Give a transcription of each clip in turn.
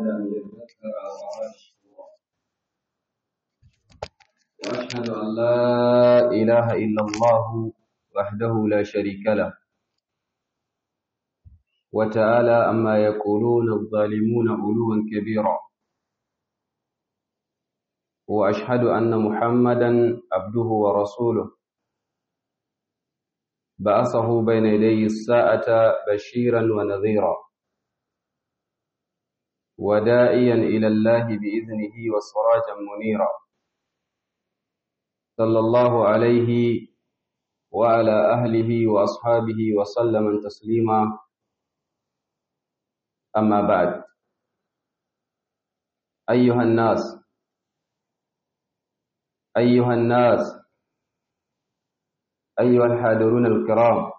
أراد أن يذكر أو أراد شكورا وأشهد أن لا إله إلا الله وحده لا شريك له وتعالى أما يقولون الظالمون علوا كبيرا وأشهد أن محمدا عبده ورسوله بعثه بين يدي الساعة بشيرا ونذيرا وداعيا إلى الله بإذنه وسراجا منيرا صلى الله عليه وعلى أهله وأصحابه وسلم تسليما أما بعد أيها الناس أيها الناس أيها الحاضرون الكرام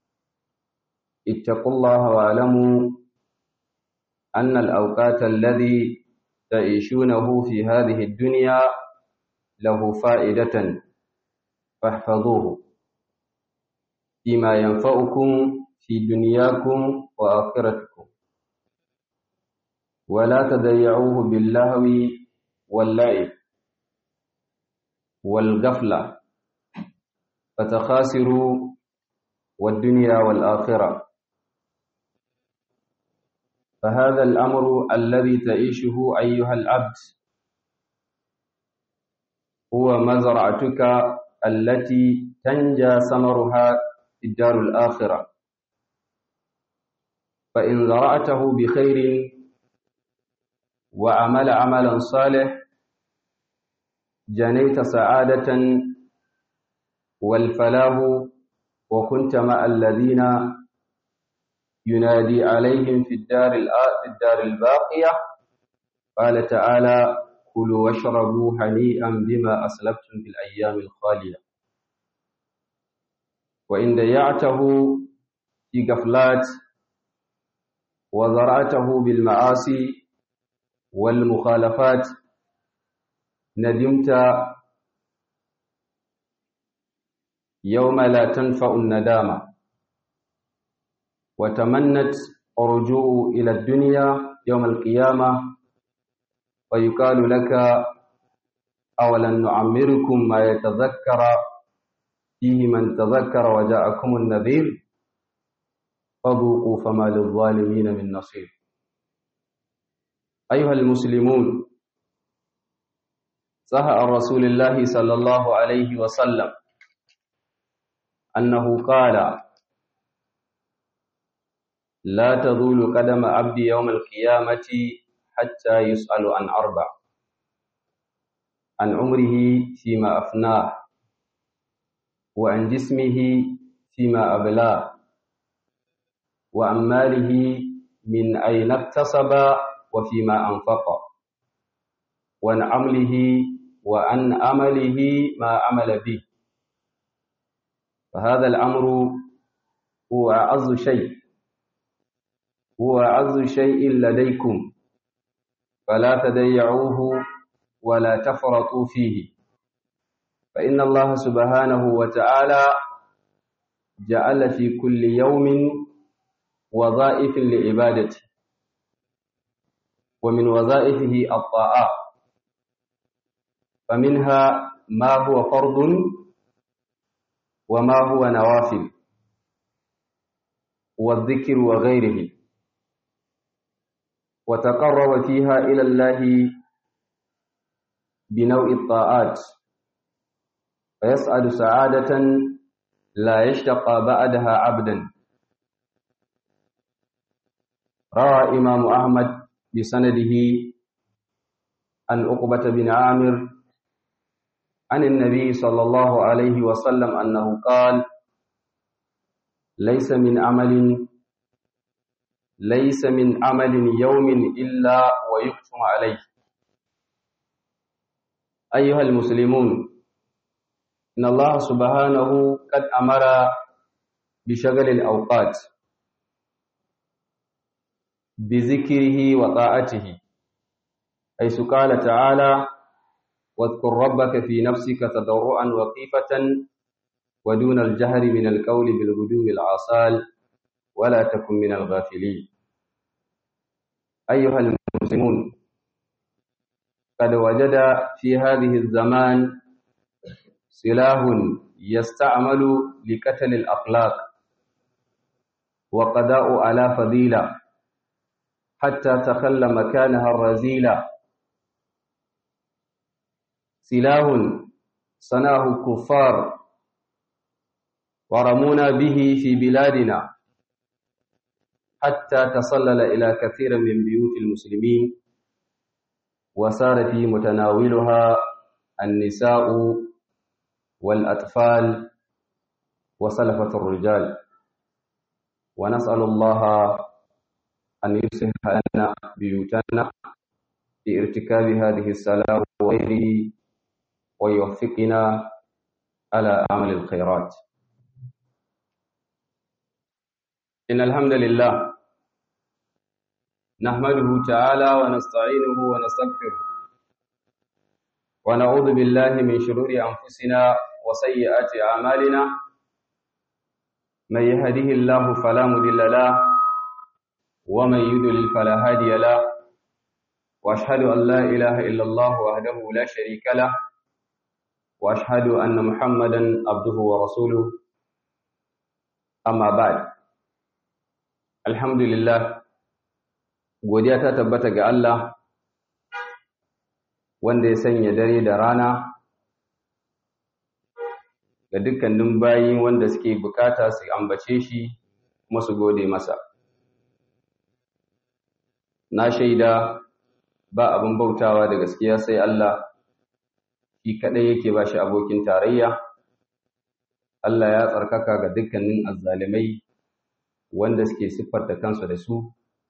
اتقوا الله واعلموا أن الأوقات الذي تعيشونه في هذه الدنيا له فائدة فاحفظوه فيما ينفعكم في دنياكم وآخرتكم ولا تضيعوه باللهو واللعب والغفلة فتخاسروا والدنيا والآخرة فهذا الأمر الذي تعيشه أيها العبد هو مزرعتك التي تنجى ثمرها في الدار الآخرة فإن زرعته بخير وعمل عملا صالح جنيت سعادة والفلاح وكنت مع الذين ينادي عليهم في الدار في الدار الباقية قال تعالى كلوا واشربوا هنيئا بما أسلفتم في الأيام الخالية وإن ضيعته في غفلات وزرعته بالمعاصي والمخالفات ندمت يوم لا تنفع الندامة وتمنت الرجوع إلى الدنيا يوم القيامة ويقال لك أولن نعمركم ما يتذكر فيه من تذكر وجاءكم النذير فذوقوا فما للظالمين من نصير أيها المسلمون صح عن رسول الله صلى الله عليه وسلم أنه قال لا تزول قدم عبد يوم القيامة حتى يسأل عن أربع عن عمره فيما أفناه وعن جسمه فيما أبلاه وعن ماله من أين اكتسب وفيما أنفق وعن عمله وعن عمله ما عمل به فهذا الأمر هو أعز شيء هو أعز شيء لديكم فلا تضيعوه ولا تفرطوا فيه فإن الله سبحانه وتعالى جعل في كل يوم وظائف لعبادته ومن وظائفه الطاعات فمنها ما هو فرض وما هو نوافل والذكر وغيره وتقرب فيها إلى الله بنوع الطاعات فيسعد سعادة لا يشتقى بعدها عبدا روى إمام أحمد بسنده عن عقبة بن عامر عن النبي صلى الله عليه وسلم أنه قال ليس من عمل ليس من عمل يوم إلا ويختم عليه أيها المسلمون إن الله سبحانه قد أمر بشغل الأوقات بذكره وطاعته حيث قال تعالى واذكر ربك في نفسك تضرعا وخيفة ودون الجهر من القول بالغدو العصال ولا تكن من الغافلين أيها المسلمون قد وجد في هذه الزمان سلاح يستعمل لقتل الأخلاق وقضاء على فضيلة حتى تخلى مكانها الرزيلة سلاح صنعه الكفار ورمونا به في بلادنا حتى تصلل إلى كثير من بيوت المسلمين وصار في متناولها النساء والأطفال وسلفة الرجال ونسأل الله أن يصلح لنا بيوتنا في ارتكاب هذه السلام وغيره ويوفقنا على أعمال الخيرات إن الحمد لله نحمده تعالى ونستعينه ونستغفره ونعوذ بالله من شرور أنفسنا وسيئات أعمالنا من يهده الله فلا مضل له ومن يضلل فلا هادي له واشهد ان لا اله الا الله وحده لا شريك له واشهد ان محمدا عبده ورسوله amma ba'd alhamdulillah godiya ta tabbata ga Allah wanda ya sanya dare da rana ga dukkanin bayi wanda suke bukata su ambace shi kuma su gode masa na shaida ba abin bautawa da gaskiya sai Allah shi kadai yake ba shi abokin tarayya Allah ya tsarkaka ga dukkanin azzalimai wanda suke siffarta kansu da su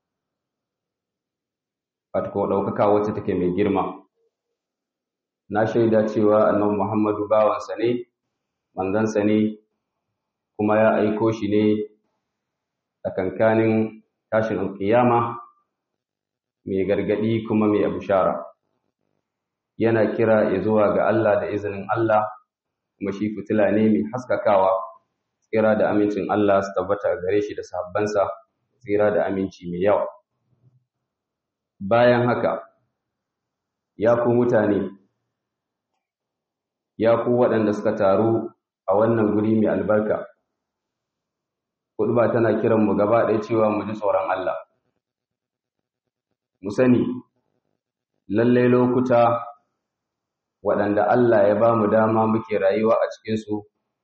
fatko ɗaukaka wacce take mai girma na shaida cewa annabi Muhammadu bawansa ne manzansa ne kuma ya aiko shi ne tsakankanin tashin alƙiyama mai gargadi kuma mai abushara yana kira ya zuwa ga Allah da izinin Allah kuma shi fitila ne mai haskakawa tsira da amincin Allah su tabbata gare shi da sahabbansa tsira da aminci mai yawa bayan haka ya ku mutane ya ku waɗanda suka taru a wannan guri mai albarka ba tana kiran mu gaba ɗaya cewa mu ji tsoron Allah mu sani lalle lokuta waɗanda Allah ya ba mu dama muke rayuwa a cikinsu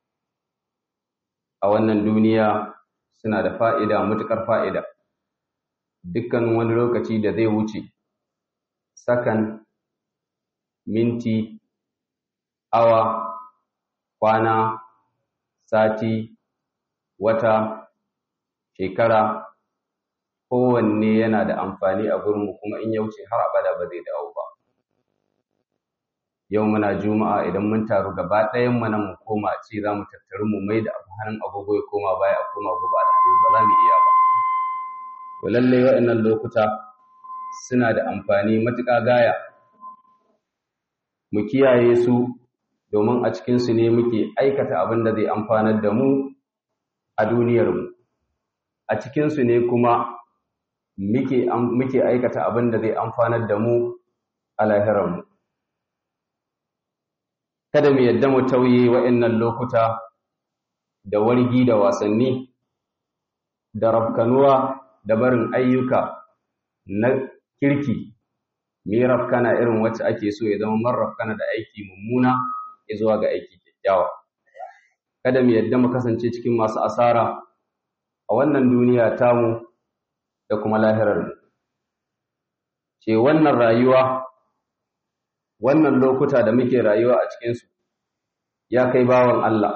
a wannan duniya suna da fa'ida matuƙar fa'ida dukkan wani lokaci da zai wuce sakan minti awa kwana sati wata shekara kowanne yana da amfani a gurinmu kuma in ya wuce har abada ba zai dawo ba yau muna juma'a idan mun taru gaba ɗayan mu nan mu koma ce za mu tattaru mu mai da abu hannun agogo ya koma baya a koma gobe alhamis ba za mu iya ba to lallai waɗannan lokuta suna da amfani matuƙa gaya mu kiyaye su domin a cikinsu ne muke aikata abin da zai amfanar da mu a duniyarmu a cikinsu ne kuma muke muke aikata abin da zai amfanar da mu a lahirarmu kada mu yadda mu tauye wa'annan lokuta da wargi da wasanni da rafkanuwa da barin ayyuka na kirki mu yi rafkana irin wacce ake so ya zama man rafkana da aiki mummuna ya zuwa ga aiki kyakkyawa kada mu yadda mu kasance cikin masu asara a wannan duniya tamu da kuma lahirarmu ce wannan rayuwa wannan lokuta da muke rayuwa a cikinsu ya kai bawan Allah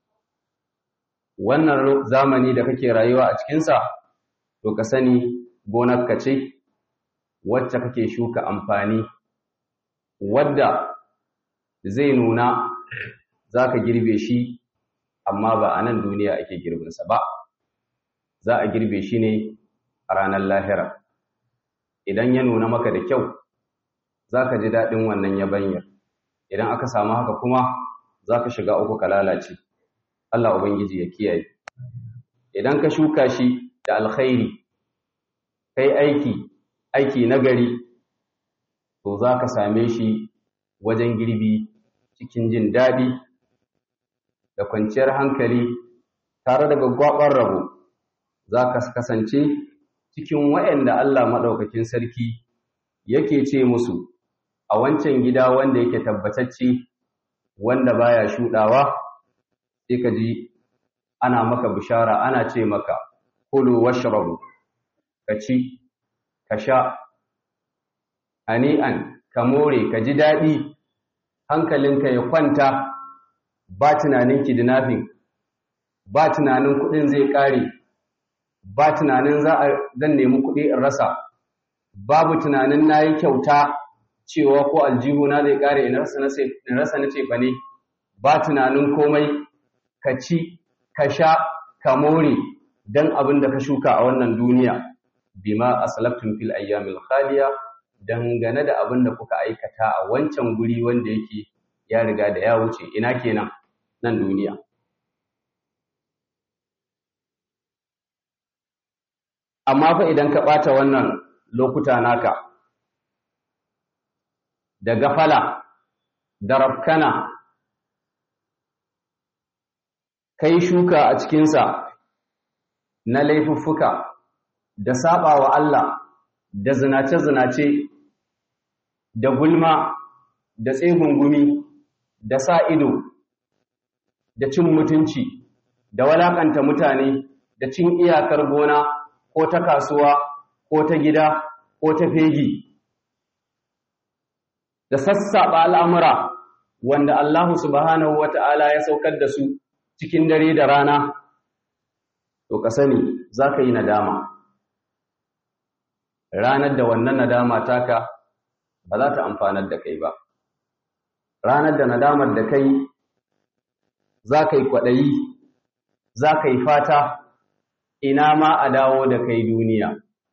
wannan zamani da kake rayuwa a cikinsa to ka sani gonarka ce wacce kake shuka amfani wadda zai nuna za ka girbe shi amma ba a nan duniya ake girbinsa ba za a girbe shi ne a ranar lahira idan ya nuna maka da kyau za ka ji daɗin wannan yabanyar idan aka samu haka kuma za ka shiga uku ka lalace Allah Ubangiji ya kiyaye idan ka shuka shi da alkhairi kai aiki aiki nagari to za ka same shi wajen girbi cikin jin daɗi da kwanciyar hankali tare da gwaggwaɓar rabo za ka kasance cikin waɗanda Allah maɗaukakin sarki yake ce musu a wancan gida wanda yake tabbatacce wanda baya shuɗawa sai ka ji ana maka bishara ana ce maka kulu washrabu ka ci ka sha ani'an ka more ka ji daɗi hankalinka ya kwanta ba tunanin kidnapping ba tunanin kuɗin zai ƙare ba tunanin za a zan nemi kuɗi in rasa babu tunanin na yi kyauta cewa ko aljihuna zai ƙare in rasa na ce fa ne ba tunanin komai ka ci ka sha ka more don abin da ka shuka a wannan duniya bima aslaftum fil ayyamil khaliya dangane da abin da kuka aikata a wancan guri wanda yake ya riga da ya wuce ina kenan nan duniya amma fa idan ka ɓata wannan lokuta naka da gafala da rafkana kai shuka a cikinsa na laifuffuka da saba wa Allah da zinace-zinace da gulma da tsegungumi da sa ido da cin mutunci da walakanta mutane da cin iyakar gona ko ta kasuwa ko ta gida ko ta fegi da sassaɓa al'amura wanda Allah subhanahu wa ta'ala ya saukar da su cikin dare da rana to ka sani za ka yi nadama ranar da wannan nadama taka ba za ta amfanar da kai ba ranar da nadamar da kai za ka yi kwaɗayi za ka yi fata ina ma a dawo da kai duniya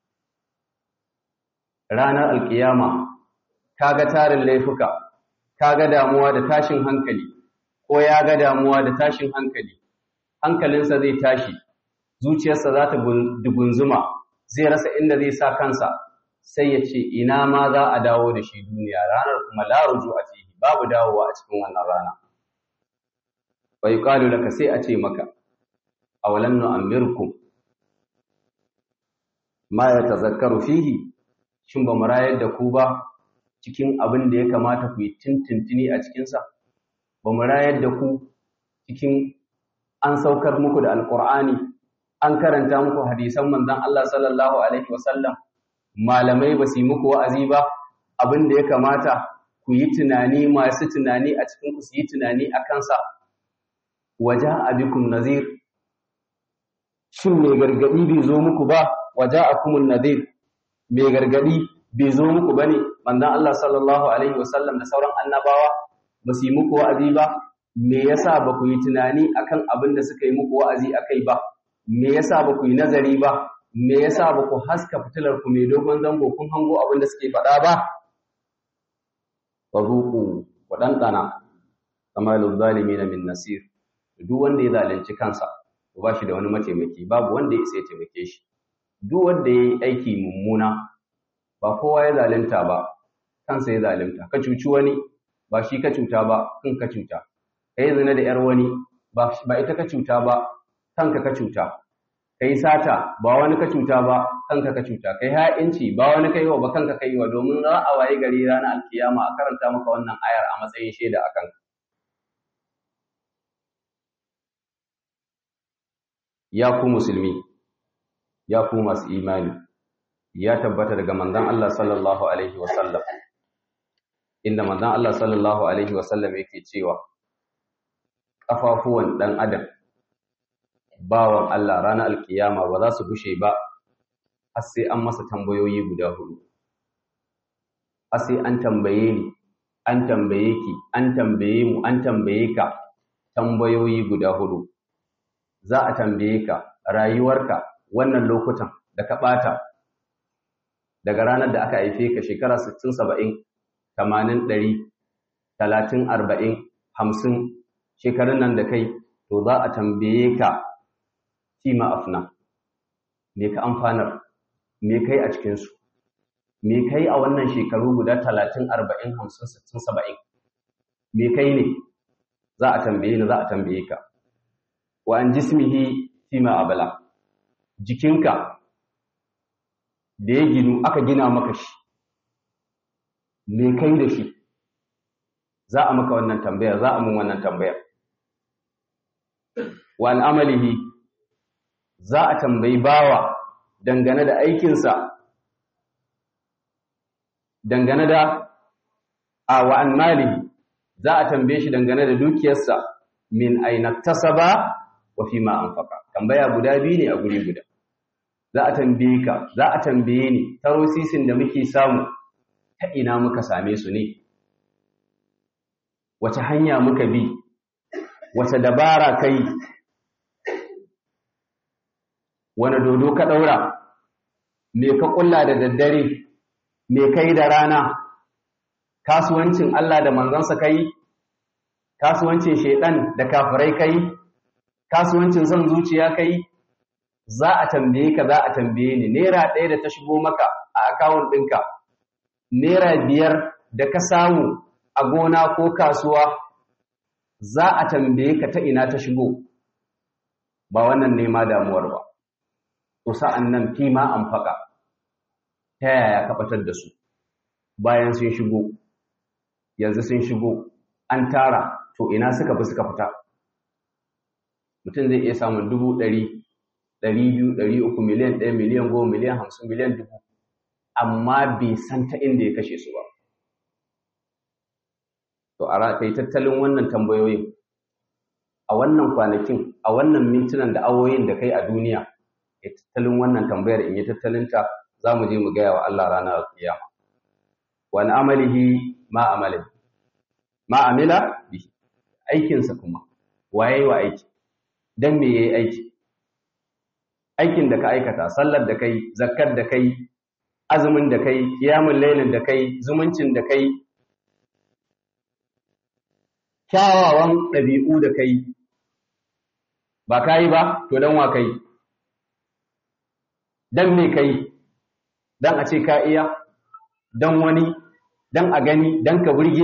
ranar alkiyama ka ga tarin laifuka ka ga damuwa da tashin hankali ko ya ga damuwa da tashin hankali hankalinsa zai tashi zuciyarsa za ta dugunzuma zai rasa inda zai sa kansa sai ya ce ina ma za a dawo da shi duniya ranar kuma la ruju a fihi babu dawowa a cikin wannan rana wa yuqalu laka sai a ce maka awalam nu'ammirkum ma yatazakkaru fihi shin ba mu rayar da ku ba cikin abin da ya kamata ku yi tintintini a cikinsa ba mu rayar da ku cikin an saukar muku da alkur'ani an karanta muku hadisan manzon Allah sallallahu alaihi wasallam malamai ba su yi muku wa'azi ba abin da ya kamata ku yi tunani masu tunani a cikin ku su yi tunani a kansa waja abikum nazir shin mai gargadi bai zo muku ba waja akumun nazir mai gargadi bai zo muku bane manzon Allah sallallahu alaihi wasallam da sauran annabawa ba su yi muku wa'azi ba me yasa ba ku yi tunani akan abin da suka yi muku wa'azi akai ba me yasa ba ku yi nazari ba me yasa ba ku haska fitilar ku mai dogon zango kun hango abin da suke faɗa ba wa zuqu wa dandana kama lil zalimin min nasir duk wanda ya zalunci kansa to ba shi da wani mataimaki babu wanda ya isa ya taimake shi duk wanda ya yi aiki mummuna ba kowa ya zalunta ba kansa ya zalunta ka cuci wani ba shi ka cuta ba kan ka cuta ka yi zina da ‘yar wani ba ita ka cuta ba kanka ka cuta ka yi sata ba wani ka cuta ba kanka ka cuta ka yi ha'inci ba wani ka yi wa ba kanka ka yi wa domin za a waye gari ranar alkiyama a karanta maka wannan ayar a matsayin shaida a kanka ya ku musulmi ya ku masu imani ya tabbata daga manzon Allah sallallahu alaihi wasallam inda manzon Allah sallallahu alaihi wasallam yake cewa kafafuwan dan adam bawan Allah ranar alkiyama ba za su bushe ba har sai an masa tambayoyi guda hudu har sai an tambaye ni an tambaye ki an tambaye mu an tambaye ka tambayoyi guda hudu za a tambaye ka rayuwarka wannan lokutan da ka ɓata daga ranar da aka haife ka shekara 60 70 80 100 30 40 50 shekarun nan da kai to za a tambaye ka fima afna me ka amfanar me kai a cikinsu me kai a wannan shekaru guda talatin arba'in hamsin sittin saba'in me kai ne za a tambaye ni za a tambaye ka wa an jismihi fima abala jikinka da ya ginu aka gina maka shi me kai da shi za a maka wannan tambayar za a mun wannan tambayar wa an amalihi za a tambayi bawa dangane da aikinsa dangane da a wa an malihi za a tambaye shi dangane da dukiyarsa min aina tasaba wa fi ma anfaqa tambaya guda biyu ne a guri guda za a tambaye ka za a tambaye ni tarosisin da muke samu ta ina muka same su ne wace hanya muka bi wace dabara kai wani dodo ka daura me ka kulla da daddare me kai da rana kasuwancin Allah da manzansa kai kasuwancin shedan da kafirai kai kasuwancin son zuciya kai za a tambaye ka za a tambaye ni naira ɗaya da ta shigo maka a akawun ɗinka naira biyar da ka samu a gona ko kasuwa za a tambaye ka ta ina ta shigo ba wannan nema damuwar ba to sa'an nan fima an faƙa ta yaya ka batar da su bayan sun shigo yanzu sun shigo an tara to ina suka fi suka fita mutum zai iya samun dubu ɗari ɗari biyu ɗari uku miliyan ɗaya miliyan goma miliyan hamsin miliyan dubu amma bai san ta inda ya kashe su ba to a kai tattalin wannan tambayoyin a wannan kwanakin a wannan mintunan da awoyin da kai a duniya ya tattalin wannan tambayar in yi tattalinta za mu je mu gaya wa Allah ranar kiyama wani amalihi ma amalin ma amila bihi aikinsa kuma waye wa aiki dan me yayi aiki aikin da ka aikata sallar da kai zakkar da kai azumin da kai kiyamul lailin da kai zumuncin da kai kyawawan ɗabi'u da kai ba kai ba to dan wa kai dan me kai dan a ce ka iya dan wani dan a gani dan ka burge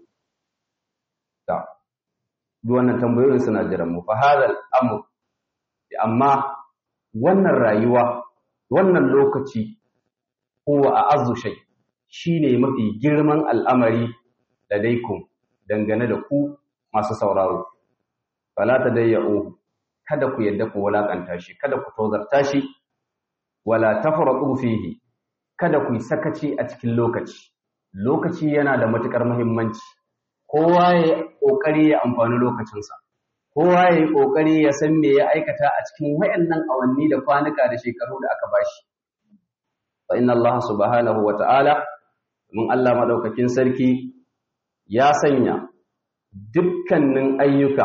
ta duk wannan tambayoyin suna jiran mu fa hadal amr amma wannan rayuwa wannan lokaci huwa a'azzu shay shine mafi girman al'amari ladaikum dangane da ku masu sauraro fala tadayyu kada ku yadda ku wulakanta shi kada ku tozarta shi wala tafraqu fihi kada ku yi sakaci a cikin lokaci lokaci yana da matukar muhimmanci kowa ya kokari ya amfani lokacinsa kowa ya yi kokari ya san me ya aikata a cikin wayannan awanni da kwanuka da shekaru da aka bashi fa inna Allah subhanahu wa ta'ala mun Allah madaukakin sarki ya sanya dukkanin ayyuka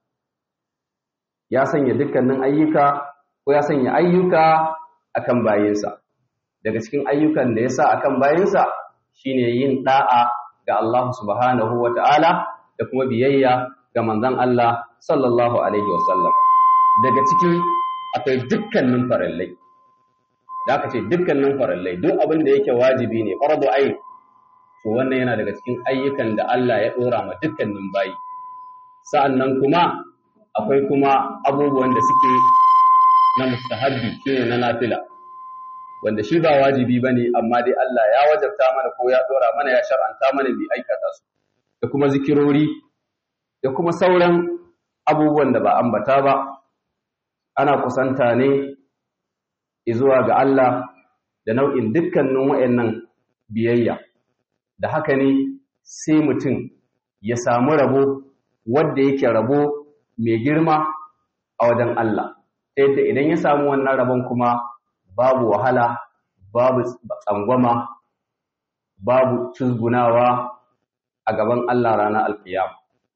ya sanya dukkanin ayyuka ko ya sanya ayyuka akan bayinsa daga cikin ayyukan da ya sa akan bayinsa shine yin da'a ga Allah subhanahu wa ta'ala da kuma biyayya ga manzon Allah sallallahu alaihi wasallam daga ciki akwai dukkanin farallai da aka ce dukkanin farallai duk abin da yake wajibi ne fardu ayin to wannan yana daga cikin ayyukan da Allah ya dora ma dukkanin bayi sa'annan kuma akwai kuma abubuwan da suke na mustahabbi shine na nafila wanda shi ba wajibi bane amma dai Allah ya wajabta mana ko ya dora mana ya shar'anta mana bi aikata su da kuma zikirori da kuma sauran abubuwan da ba ambata ba ana kusanta ne zuwa ga Allah da nau'in dukkanin wayannan biyayya da haka ne sai mutum ya samu rabo wanda yake rabo mai girma a wajen Allah ta yadda idan ya samu wannan rabon kuma babu wahala babu tsangwama babu cizgunawa a gaban Allah ranar alkiyama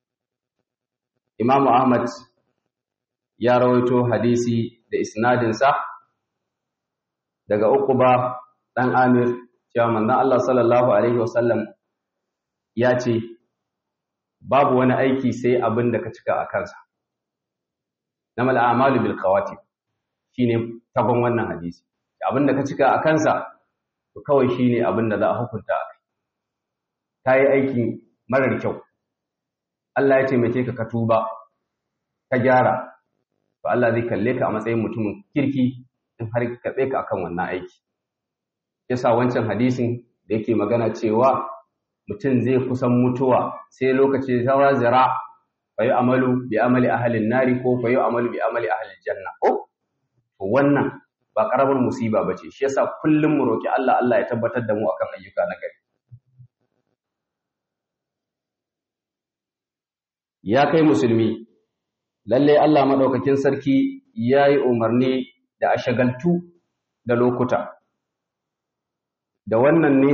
Imam Ahmad ya rawaito hadisi da isnadinsa daga Uqba dan Amir cewa manzon Allah sallallahu alaihi wasallam ya ce babu wani aiki sai abin da ka cika a kansa namal a'malu bil qawati shine tagon wannan hadisi abin da ka cika a kansa to kawai shine abin da za a hukunta a kai ta yi aiki marar kyau Allah ya taimake ka ka tuba ka gyara to Allah zai kalle ka a matsayin mutumin kirki in har ka tsaye ka akan wannan aiki yasa wancan hadisin da yake magana cewa mutum zai kusan mutuwa sai lokaci ta zira fa yi amalu bi amali ahalin nari ko fa yi amalu bi amali ahalin janna ko to wannan ba karamar musiba bace shi yasa kullum mu roki Allah Allah ya tabbatar da mu akan ayyuka na gari ya kai musulmi lalle Allah madaukakin sarki yayi umarni da a shagaltu da lokuta da wannan ne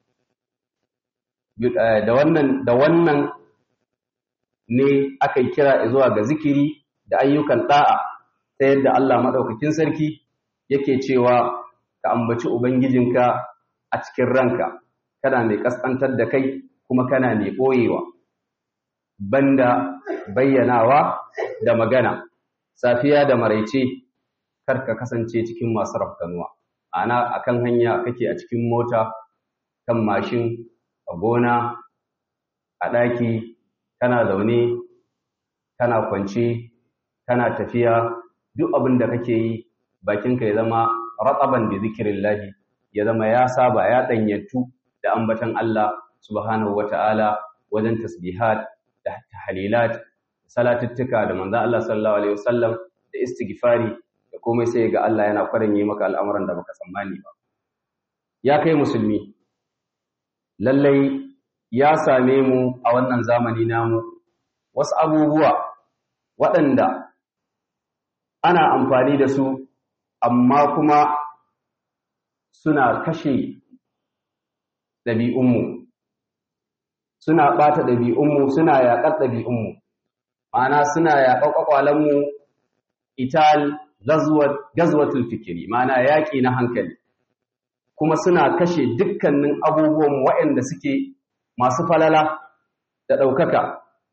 da wannan da wannan ne aka yi kira zuwa ga zikiri da ayyukan da'a ta yadda Allah madaukakin sarki yake cewa ka ambaci ubangijinka a cikin ranka kana mai kaskantar da kai kuma kana mai boyewa banda bayyanawa da magana safiya da maraice kar ka kasance cikin masu rafkanuwa ana akan hanya kake a cikin mota kan mashin a gona a ɗaki kana zaune kana kwance kana tafiya duk abin da kake yi bakinka ya zama ratsaban da zikirin lahi ya zama ya saba ya ɗanyantu da ambatan Allah subhanahu wata'ala wajen tasbihat da tahlilat salatuttuka da manzo Allah sallallahu alaihi wasallam da istighfari da komai sai ga Allah yana kwaranye maka al'amuran da baka tsammani ba ya kai musulmi lallai ya same mu a wannan zamani namu wasu abubuwa waɗanda ana amfani da su amma kuma suna kashe ɗabi'unmu suna ɓata ɗabi'unmu suna yaƙar ɗabi'unmu ma'ana suna yaƙar ƙwaƙwalenmu ital gazwatul fikiri ma'ana yaƙi na hankali kuma suna kashe dukkanin abubuwan waɗanda suke masu falala da ɗaukaka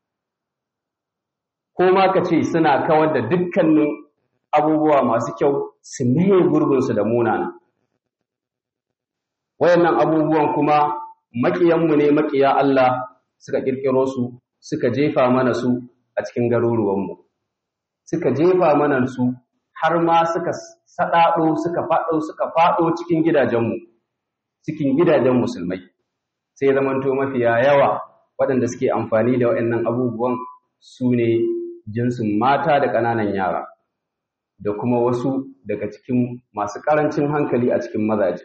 ko ma ka ce suna kawar da dukkanin abubuwa masu kyau su maye gurbinsu da munana wayannan abubuwan kuma maƙiyanmu ne maƙiya Allah suka ƙirƙiro su suka jefa mana su a cikin garuruwanmu suka jefa mana su har ma suka saɗaɗo suka faɗo suka faɗo cikin gidajenmu cikin gidajen musulmai sai zamanto mafiya yawa waɗanda suke amfani da waɗannan abubuwan su ne jinsin mata da ƙananan yara da kuma wasu daga cikin masu ƙarancin hankali a cikin mazaje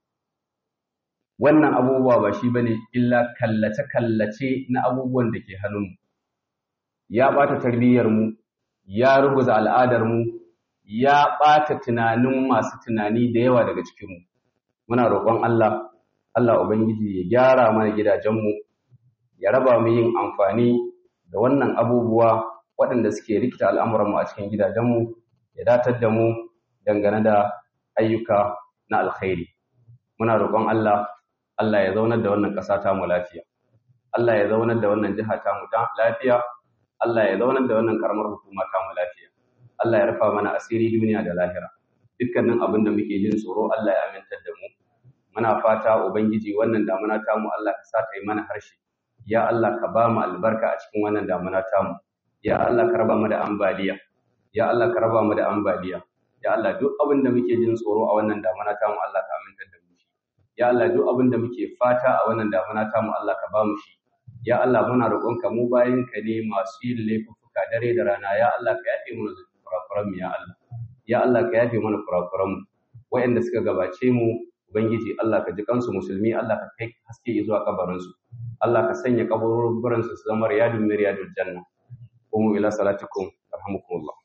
wannan abubuwa ba shi bane illa kallace-kallace na abubuwan da ke hannunmu ya ɓata tarbiyyarmu ya ruguza al'adarmu ya ɓata tunanin masu tunani da yawa daga cikinmu muna roƙon Allah Allah Ubangiji ya gyara mana gidajenmu ya raba mu yin amfani da wannan abubuwa waɗanda suke rikita al'amuranmu a cikin gidajenmu ya datar da mu dangane da ayyuka na alkhairi muna roƙon Allah Allah ya zaunar da wannan ƙasa ta mu lafiya Allah ya zaunar da wannan jiha ta mu lafiya Allah ya zaunar da wannan karamar hukuma ta mu lafiya Allah ya rufa mana asiri duniya da lahira dukkanin abin da muke jin tsoro Allah ya amintar da mu muna fata ubangiji wannan damuna ta mu Allah ka sa ta yi mana harshe ya Allah ka ba mu albarka a cikin wannan damuna ta mu ya Allah ka raba mu da ambaliya ya Allah ka raba mu da ambaliya ya Allah duk abin da muke jin tsoro a wannan damuna ta mu Allah ka amintar da mu shi ya Allah duk abin da muke fata a wannan damuna ta mu Allah ka ba mu shi ya Allah muna roƙonka mu bayin ka ne masu yin laifuka dare da rana ya Allah ka yafe mana kurakuran mu ya Allah ya Allah ka yafe mana kurakuran mu waɗanda suka gabace mu ubangiji Allah ka ji kansu musulmi Allah ka kai haske zuwa kabarin su Allah ka sanya kaburin su su zama riyadun miriyadul janna qumu ila salatikum arhamukumullah